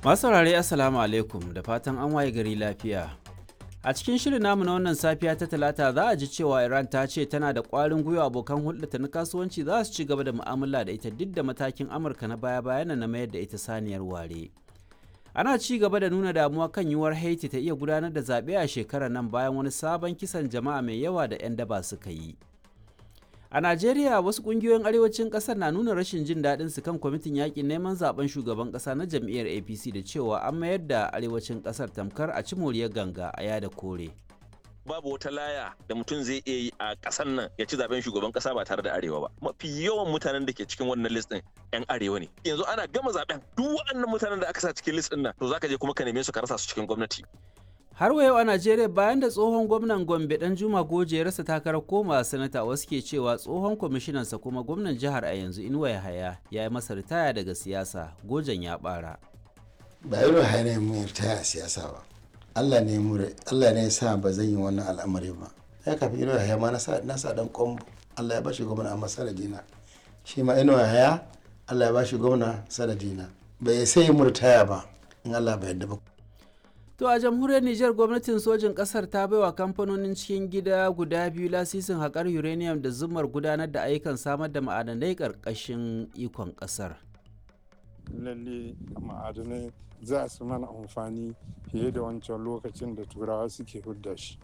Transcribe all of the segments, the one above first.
Masu saurare Assalamu alaikum da fatan an waye gari lafiya. A cikin shirin namu na wannan safiya ta talata za a ji cewa Iran ta ce tana da ƙwarin gwiwa abokan hulɗata na kasuwanci za su ci gaba da mu'amala da ita duk da matakin Amurka na baya-bayan na mayar da ita saniyar ware. Ana ci gaba da nuna damuwa kan yiwuwar Haiti ta iya gudanar da zaɓe a shekarar nan bayan wani sabon kisan jama'a mai yawa da 'yan daba suka yi. A Najeriya wasu kungiyoyin arewacin kasar na nuna rashin jin daɗin su kan kwamitin yakin neman zaben shugaban ƙasa na jam'iyyar APC da cewa an mayar da arewacin ƙasar tamkar a ci moriyar ganga a yada kore. babu wata laya da mutum zai iya yi a ƙasar nan ya ci zaben shugaban ƙasa ba tare da arewa ba mafi yawan mutanen da ke cikin wannan list din yan arewa ne yanzu ana gama zaben duk waɗannan mutanen da aka sa cikin list din nan to zaka je kuma ka neme su ka rasa su cikin gwamnati Har wa yau a Najeriya bayan da tsohon gwamnan Gombe dan Juma Goje ya rasa takarar koma sanata wasu ke cewa tsohon kwamishinansa kuma gwamnan jihar a yanzu Inuwa Yahaya ya yi masa ritaya daga siyasa Gojen ya bara. ba irin hanyar mu ta siyasa ba Allah ne mu Allah ne ya sa ba zan yi wannan al'amari ba ya kafi irin haya ma na sa na sa dan kombo Allah ya bashi gwamna amma sanadina shi ma irin haya Allah ya bashi gwamna sanadina bai sai mu ritaya ba in Allah bai yarda ba To a jamhuriyar Nijar gwamnatin sojin ƙasar ta baiwa kamfanonin cikin gida guda biyu lasisin haƙar uranium da zumar gudanar da ayyukan samar da ma'adanai ƙarƙashin ikon ƙasar. lalle ma'adanai za su mana amfani fiye da wancan lokacin da turawa suke hudda shi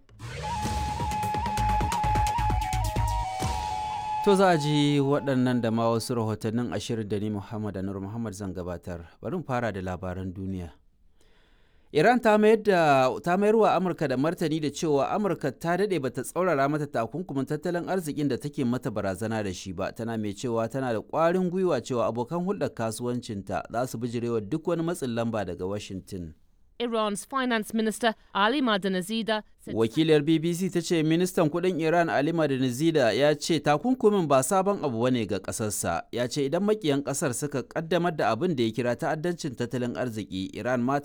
To za a ji waɗannan da ma wasu rahotannin ashirin da ni Muhammad Anur Muhammad zan gabatar. Bari mu fara da labaran duniya. Iran ta mayar da ta mayar wa Amurka da martani da cewa Amurka ta dade bata tsaurara mata takunkumin tattalin arzikin da take mata barazana da shi ba tana mai cewa tana da ƙwarin gwiwa cewa abokan hulɗar kasuwancinta za su bijirewa duk wani matsin lamba daga Washington. Iran's finance minister Ali Madanazida said Wakilar BBC ta ce ministan kudin Iran Ali Madanizida ya ce takunkumin ba sabon abu bane ga kasarsa. Ya ce idan makiyan kasar suka kaddamar da abin da ya kira ta'addancin tattalin arziki, Iran ma